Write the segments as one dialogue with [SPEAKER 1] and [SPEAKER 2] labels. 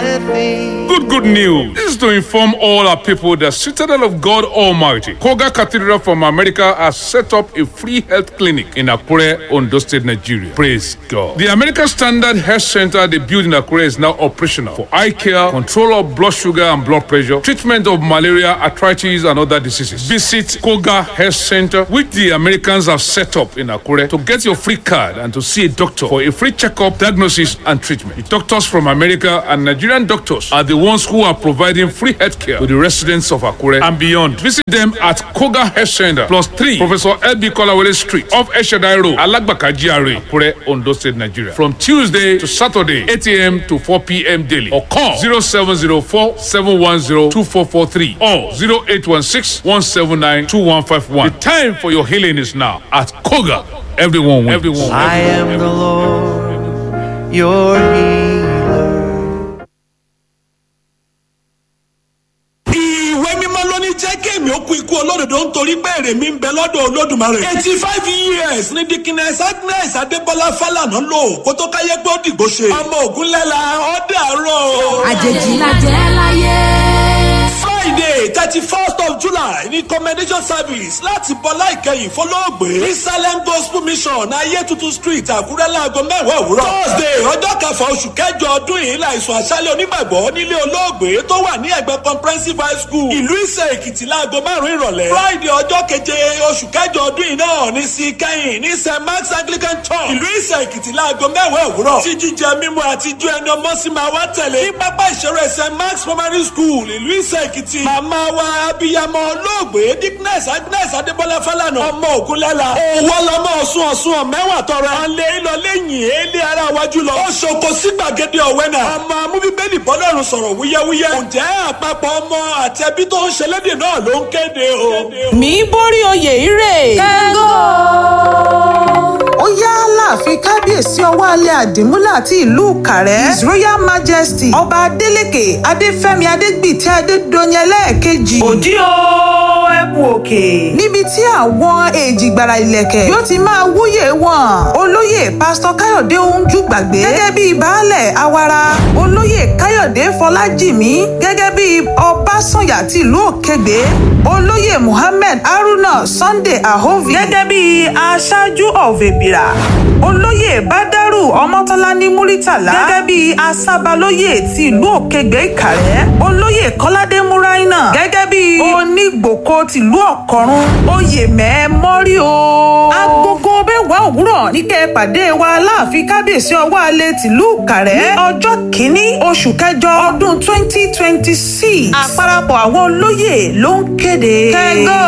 [SPEAKER 1] anything.
[SPEAKER 2] Good, good news. This is to inform all our people that Citadel of God Almighty, Koga Cathedral from America has set up a free health clinic in Akure, Ondo State, Nigeria. Praise God. The American Standard Health Center they built in Akure is now operational for eye care, control of blood sugar and blood pressure, treatment of malaria, arthritis, and other diseases. Visit Koga Health Center, which the Americans have set up in Akure, to get your free card and to see a doctor for a free checkup, diagnosis, and treatment. The doctors from America and Nigerian doctors are the ones who are providing free healthcare to the residents of Akure and beyond. Visit them at Koga Health Center, plus 3 Professor L.B. Kolawole Street, off Eshadai Road, Alagbaka GRA, Akure, Ondo State, Nigeria. From Tuesday to Saturday, 8 a.m. to 4 p.m. daily. Or call 0704 710 2443 or 0816 179 2151. The time for your healing is now at Koga. Everyone wins. Everyone,
[SPEAKER 1] I am
[SPEAKER 2] everyone,
[SPEAKER 1] the Lord, your healer.
[SPEAKER 3] ìwé mímọ́ ló ní jẹ́ kéèmí ó kú ikú olódodo nítorí pé èrè mi ń bẹ lọ́dọ̀ olódùmarè. eighty five years ní dikines agnes adébọlá fálànà lò kó tó káyé pé ó dìgbò ṣe. ọmọ ògúnlẹ́la ọ̀dẹ àárọ̀.
[SPEAKER 4] àjèjì la jẹ́ láyé.
[SPEAKER 3] friday thirty first of july ní commendation service láti bọ́lá ìkẹyìn fọlọ́ọ̀gbé ní salem gospel mission ayé tuntun street àkúrẹ́ láago mẹ́wàá òwúrọ̀. thursday ọjọ́ kẹfà oṣù kẹjọ ọdún yìí láìsùn àṣálẹ̀ onígbàgbọ́ nílé olóògbé tó wà ní ẹgbẹ́ comprehensive high school ìlú ìsẹ̀ èkìtì láago márùn-ún ìrọ̀lẹ́. friday ọjọ́ keje oṣù kẹjọ ọdún yìí náà ní sí kẹ́yìn ní st mark's anglican church ìlú ìsẹ̀ èkìtì láago mẹ́wàá òwúrọ̀. tí jíjẹ mímu àti ijó ẹni ọmọ sí máa wá tẹ̀lé. ní pápá ìṣeré st mark's primary school ìlú ìsẹ̀ èkìtì. màmá wa abiyamọ olóògbé dickness agnes adébọlá fálànà ọmọ ògúnlẹ́la. òwò lọmọ ọ̀sùn ọ̀sùn ọ̀mẹ́wà tọrọ. alẹ́ ìlọ lẹ́yìn èlé ara wájú lọ. ó ṣoko sí gbàgede ọ̀wẹ́nà. ọmọ amúbíbélì bọ́lọ́run sọ̀rọ̀ wúyẹ́wúyẹ́. ǹjẹ́ àpapọ̀ ọmọ àti ẹbí tó ń ṣẹlẹ́dẹ̀ náà ló ń kéde o.
[SPEAKER 5] mi borí oyè ire.
[SPEAKER 6] ó yá láàfin kábíyèsí ọwọ́ alẹ́ àdìmúlà àti ìlú kàrẹ́ his royal majesty ọba adeleke adéfẹ́mi adégbìtì adédọ́yìn ẹlẹ́ẹ̀kejì
[SPEAKER 5] òdí o ẹ̀bù òkè.
[SPEAKER 6] níbi tí àwọn èjìgbàrà ìlẹ̀kẹ̀ yóò ti máa wúyè wọn olóyè pásítọ̀ káyọ̀dé oúnjú gbàgbé gẹ́gẹ́ bíi baálẹ̀ awara olóyè káyọ̀dé fọlájìmí gẹ́gẹ́ bíi ọbásànyà tìlú òkègbè olóyè muhammed haruna sunday ahovi gẹ́gẹ́ bíi aṣáájú ọ̀vẹ̀bìrà olóyè bádàrú ọmọtọ́lání múrítàlá gẹ́gẹ́ bíi asábálóyè ti ìlú òkègbè ìkàrẹ́ olóyè kọ́ládé múráínà gẹ́gẹ́ bíi onígbòkó tìlú ọ̀kọ́rún oyè mẹ́ẹ́mọ́rí o. agogo mẹ́wàá òwúrọ̀ ní kẹ́ ẹ pàdé wa láàfin kábíyèsí ọwọ́ alẹ́ tìlú ìkàrẹ́ ní ọjọ́ kìíní oṣù kẹjọ ọdún twenty twenty six àparapọ̀ àwọn olóyè ló ń kéde. kẹ́gọ́.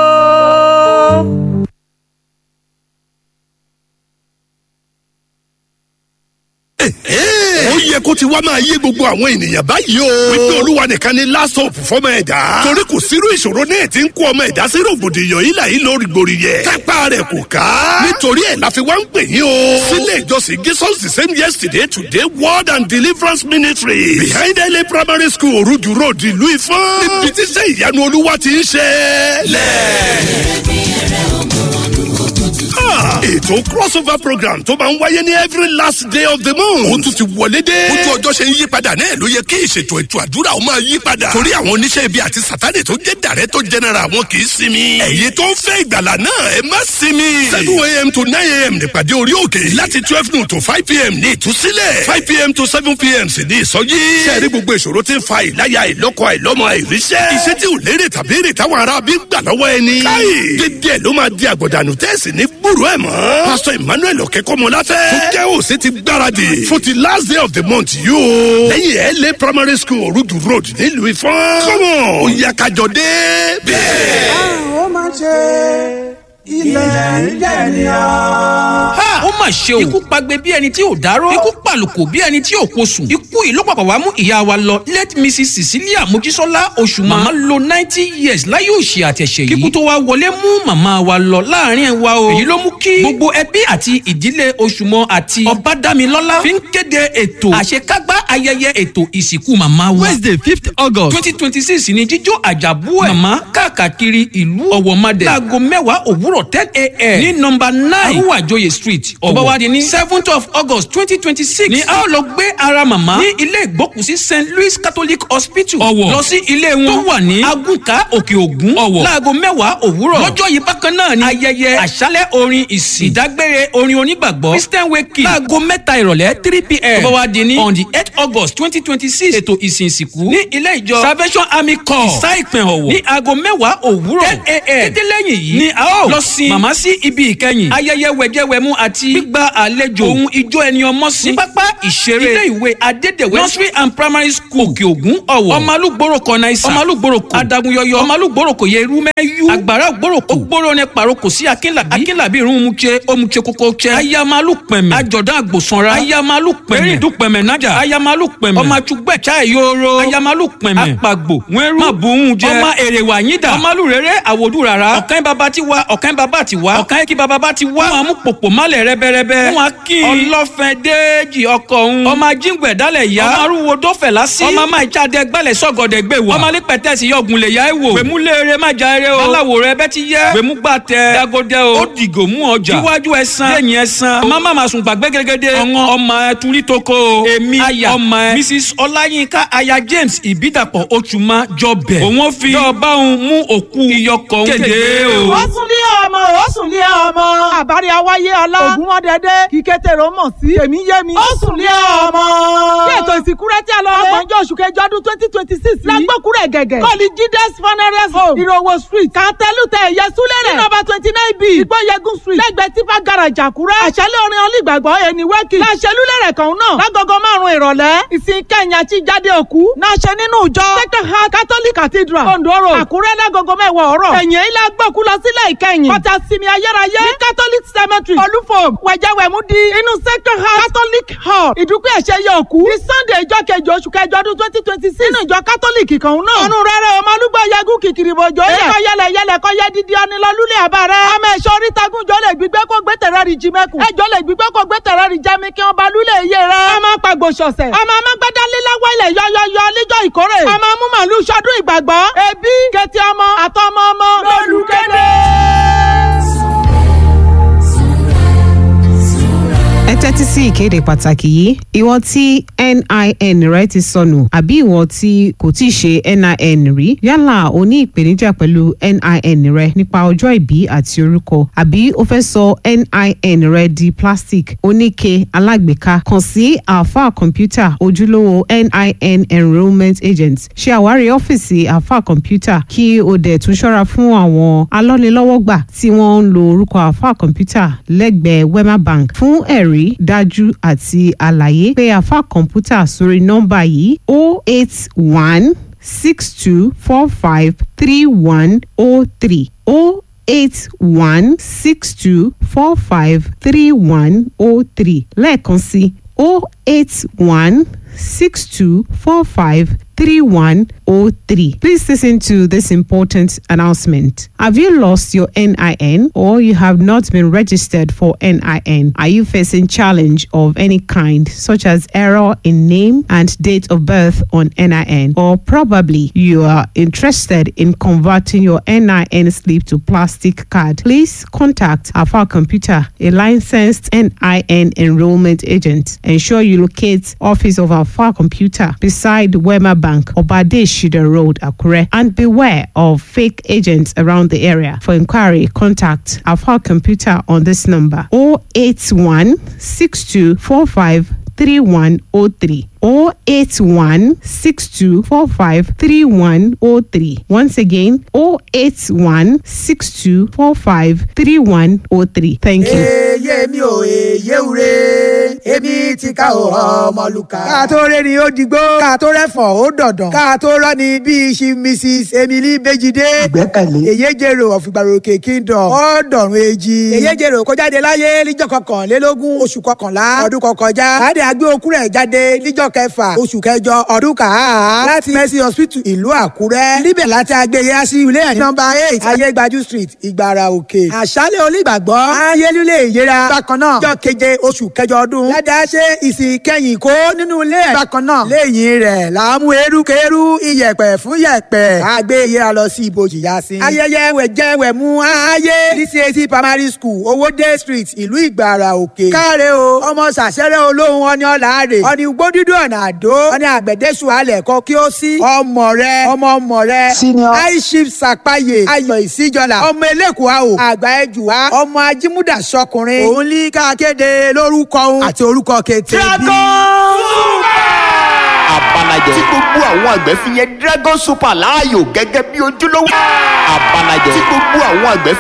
[SPEAKER 7] ó yẹ kó ti wá máa yé gbogbo àwọn ènìyàn báyìí o. wípé olúwa nìkan ni last hope fọmọ ẹ̀dá. torí kò sírú ìṣòro náà tí ń kó ọmọ ẹ̀dá sí rògbòdìyàn yìí láyé lórí gbòòrì yẹ. kápá rẹ̀ kò ká. nítorí ẹ̀ la fi wá ń pè yín o. sílé ìjọsìn jesus the same yesterday today word and deliverance ministry. behind ele primary school oruju road ìlú ifọ̀n. níbi tí sẹ́ ìyanu olúwa ti ń ṣe. lẹ́ẹ̀ ètò crossover program tó máa ń wáyé ní every last day of the month. ó tún ti wọlé dé. ojú ọjọ́ ṣe ń yí padà náà ló yẹ kí ìṣètò ètò àdúrà ó máa yí padà. torí àwọn oníṣẹ́ ibi àti sátani tó jẹ́ director general wọn kì í sinmi. ẹ̀yin tó ń fẹ́ ìgbàlà náà ẹ má sinmi. seven a.m. to nine a.m. nípàdé orí òkè. láti twelve noon to five p.m. ní ìtúsílẹ̀. five p.m. to seven p.m. sì ní ìsọjí. sẹ́ẹ̀rí gbogbo ìṣòro tí ń fa ìláyà ìlọ́kọ àìlọ́mọ àìríṣẹ́. iṣẹ́ tí ò lérè tàbí èrè táwọn ará bí gbà lọ́wọ́ ẹni. káyì dédé ẹ̀ ló máa di àgbọ̀dànù tẹ́sí ní gbúrú ẹ̀ mọ́. pásítọ̀ emmanuel ọ̀kẹ́kọ̀mọláfẹ́. tó jẹ́ òsè ti gbáradì fún ti last day of the month yìí o. lẹ́yìn ẹ̀ lé primary school orudu road nílùú ifọ̀n. kọ́mọ̀ ó yá kájọ dé. bẹ́ẹ̀.
[SPEAKER 8] ó máa ṣe ilẹ̀ ìjẹ́ ni ọ́.
[SPEAKER 9] ha ó mà ṣe o ikú pagbe bí ẹni tí ò dárò ikú pàlùkò bí ẹni tí ò kosùn ikú yìí ló pàpà wá mú ìyá wa lọ late mrs cecilia mojísọ́lá oṣù màmá lo ninety years láyé òṣì àtẹ̀ṣẹ̀ yìí kíkú tó wá wọlé mú màmá wa lọ láàrin ẹ̀ wa o èyí ló mú kí gbogbo ẹbí àti ìdílé oṣùmọ àti ọbádámilọ́lá fi ń kéde ètò àṣekágbá ayẹyẹ ètò ìsìnkú màmá wa wednesday fifth august twenty twenty six ni jíjó àjàbú ẹ̀ màmá káàkiri ìlú ọ̀wọ̀madẹ̀ láago mẹ́wàá òwúrọ̀ òwúrọ̀ ten a.m. ní nọmba nine arúwàjòyè street ọ̀bọ̀ wa di ní seventh of august twenty twenty six ní a ó lọ gbé ara màmá ní ilé ìgbókùsí st louis catholic hospital ọ̀wọ̀ lọ sí ilé wọn tó wà ní agùnkà òkè ògún ọ̀wọ̀ láago mẹ́wàá òwúrọ̀ lọ́jọ́ yìí bákan náà ni ayẹyẹ àṣálẹ̀ orin ìsìn ìdágbére orin onígbàgbọ́ christian wake láago mẹ́ta ìrọ̀lẹ́ three pm ọ̀bọ̀ wa di ní on the eight august twenty twenty six ètò ìsìn ìsìnkú ní ilé ìjọ salvation army corps ìsá ìpín ọ̀wọ̀ ní aago mẹ́wàá òwúrọ̀ ten a.m. títí lẹ́yìn yìí ni a ó lọ sin màmá sí ibi ìkẹyìn ayẹyẹ wẹ̀jẹ̀wẹ̀mú àti gbígba àlejò ohun ijó ẹni ọmọ sí ní pápá ìṣeré ilé ìwé adédèwé nursery and primary school òkè ògún ọ̀wọ̀ ọmọlúgbòròkọ náísà ọmọlúgbòròkọ adagunyọyọ ọmọlúgbòròkọ yerúmẹ́yú àgbàrá ògbòròkọ ògbòrò ní paroko sí akínlàbí akínlàbí irun mutse omutse kókó tse ayamalu pẹ̀mẹ̀ àjọ̀dán àgbòsanra ayamalu pẹ̀mẹ̀ erindu pẹ̀mẹ̀ nájà ayamalu pẹ̀mẹ̀ ọmọ àtúgbẹ̀ chai yoro ayamalu pẹ̀mẹ̀ apagbo wẹ́rú mabùhún jẹ ọmọ èrèwà yídà ọmọlú rere àwòdù rárá ọ̀kan bàbá ti wá ọ̀kan bàbá ti wá ọ̀kan kí bàbá ti wá wọn mú pòpò málẹ̀ rẹ́bẹ́rẹ́bẹ́ wọn kí ọlọ́fẹ́ déèjì ọkọ̀ òun ọmọ ajíǹgbẹ̀ dálẹ̀ yá ọmọ arúgbó dọ́fẹ̀ lásì ọmọ máa jáde gbálẹ̀ sọ́gọ̀dẹ̀ gbé wá ọmọ alẹ́ pẹ̀tẹ́sì yọ̀gùn lè yá ẹ̀ wò gbèmú léere má já eré o báláwo rẹ bẹ́ ti yẹ gbèmú gbà tẹ dagodẹ o ó dìgò mú ọjà iwájú ẹsan lẹ́yìn ẹsan ọmọ má ma sùn gbàgbé gẹ́gẹ́dẹ́ ọ̀ngàn ọmọ ẹ turi toko o èmi aya ọmọ ẹ mrs ọláyínká aya james ìbídàpọ̀ oṣùmá jọbẹ̀ òun fi yọba òun mú òkú iyọkọ̀ òun kéde o.
[SPEAKER 10] ó sùn lé ọmọ ó sùn lé ọmọ àbárí awáyé ọlá ògùn wọn dẹdẹ kíkétèrò mọ sí èmi yé mi ó sùn lé ọmọ. kí ètò ìsìnkú rẹ tí a lọ rẹ ọgbọ̀njọ́ oṣù kẹjọ ọdún twenty twenty six yìí lágbókùrẹ̀ gẹ̀gẹ̀ kọ́ọ̀lì jídẹ́s funeral home ìrọ̀wọ̀ street kàtẹ́lùtẹ̀ ẹ̀yẹ súlẹ̀ rẹ̀ nọ́mbà twenty nine b ìgbọ́yẹ̀gùn street lẹ́gbẹ̀ẹ́ tipa garage àkúrẹ́ àṣálẹ̀ orin olùgbàgbọ́ ẹni wẹ́kì láṣẹlúlẹ̀ kan náà lágogo márùn-ún ìrọ̀lẹ́ ìsìn kẹ́yìn àti jáde òkú náà ṣe nínú ìjọ second heart catholic cathedral ondo road àkúrẹ́ lágogo mẹ́wàá ọ̀rọ̀ ẹ̀yìn ilé agbóku lọ sílẹ̀ ìkẹyìn kọjá sinmi ayérayé ní catholic cemetery olúfòm wẹ̀jẹ̀wẹ̀mú di inú second heart catholic hall ìdúpẹ́ ẹ̀ṣẹ̀ yẹ òkú ní sunday ìjọ kejì oṣù kẹjọ ọdún twenty twenty six nínú ìjọ catholic kan náà ọ̀run rẹ̀rẹ̀ ọmọlúgbọ̀ yẹgùn kìkìrì bòjò yẹ kọ́ yẹlẹ yẹlẹ kọ́ yẹ dídí ọnilọ́lúlẹ̀ àbá rẹ̀ ọmọ ẹ̀ṣọ́ orítagun jọ lè gbígbé kó gbé tẹ̀rẹ́ rí jimẹ́kùn ẹjọ́ lè gbígbé kó gbé tẹ̀rẹ́ rí jẹ́mi kí wọ́n ba lúlẹ̀ iye rẹ̀ ọmọ pàgbò ṣọ̀ṣẹ̀ ọmọ amágbádá líláwọ́ ilẹ̀ yọyọyọ níjọ́ ìkórè ọmọ múmàlú sọdún ìgbàgbọ́ ẹbí kẹtì ọmọ àtọmọ ọmọ lólùkéde.
[SPEAKER 11] ẹ tẹ́tí sí ìkéde pàtàkì yìí ìwọ tí nin rẹ ti sọnù àbí ìwọ tí kò tí ì ṣe nin rí yálà o ní ìpèníjà pẹ̀lú nin rẹ nípa ọjọ́ ìbí àti orúkọ àbí o fẹ́ sọ nin rẹ di plastic oníke alágbèéká kàn sí alfa kọ̀ǹpútà ojúlówó nin enrolment agent ṣe àwárí ọ́fíìsì alfa kọ̀ǹpútà kí o dẹ̀ tún ṣọ́ra fún àwọn alọ́nilọ́wọ́gbà tí wọ́n ń lo orúkọ alfa kọ̀ǹpútà lẹ́gbẹ̀ẹ́ wema bank fún ẹ̀rí ẹ̀rí dájú àti àlàyé pé àfa kọ̀ǹpútà sórí nọ́mbà yìí o eight one six two four five three one o three o eight one six two four five three one o three lẹ́ẹ̀kan sí o eight one six two four five 3103. Please listen to this important announcement. Have you lost your NIN or you have not been registered for NIN? Are you facing challenge of any kind such as error in name and date of birth on NIN or probably you are interested in converting your NIN slip to plastic card? Please contact Alpha Computer, a licensed NIN enrollment agent. Ensure you locate office of Alpha Computer beside Wema Bank Bank, Obade Shida Road, Akure, and beware of fake agents around the area. For inquiry, contact Alpha Computer on this number 081 6245 3103 081 6245 3103. Once again, 081 6245 3103. Thank you.
[SPEAKER 8] Èyé mi ò èyé ure, èmi ti ká o ọmọlúkà. Ká tó rẹ́ni ó digbó, ká tó rẹ́fọ̀ ó dọ̀dàn, ká tó rọ́ni bíi ṣi Mrs. Emily Bejide. Ìgbẹ́kẹ̀lé. Èyé jèrò ọ̀fìgbàròkè kingdom, ó dọ̀rùn èjì. Èyé jèrò kó jáde láyé níjọ́ kọkànlélógún oṣù kọkànlá ọdún kọkànjá. Káàdì àgbé okú rẹ̀ jáde níjọ́ lọ́jọ́ kẹfà oṣù kẹjọ ọdún kàá láti mercy hospital ìlú àkúrẹ́ níbẹ̀ láti agbèyẹ sí ilé ẹ̀ nọmba eight ayégbájú street ìgbàrà òkè àṣálẹ̀ onígbàgbọ́ ayélujé ìyẹra bákan náà ọjọ́ keje oṣù kẹjọ ọdún ládàá ṣe ìsìn kẹyìn kó nínú ilé ẹ̀ bákan náà lẹ́yìn rẹ̀ làámú erukeru iyẹ̀pẹ̀ fún yẹ̀pẹ̀ àgbé ìyẹra lọ sí ibojì yá sí. ayẹyẹ wẹ̀jẹ̀wẹ̀mú ayé dcac primary school owóde street ìlú ìgbàrà òkè káre o ọmọ sàṣẹrẹ olóhùn ọni ọ̀làárè ọni gbódúdú ọ̀nà àdó ọni àgbẹ̀dẹ́sù alẹ̀ kọ kí ó sí ọmọ rẹ ọmọ ọmọ rẹ aishif sàpáyé ayọ̀ ìsíjọlá ọmọ elékùá o àgbà ẹjùwá ọmọ ajímúdà sọkùnrin òun ní kákéde lórúkọ òun àti orúkọ kété bí.
[SPEAKER 12] abalajẹ tí gbogbo àwọn àgbẹ̀ fi yẹn dragon super láàyò gẹ́gẹ́ bí ojúlówó abalajẹ tí gbogbo àwọn àgbẹ̀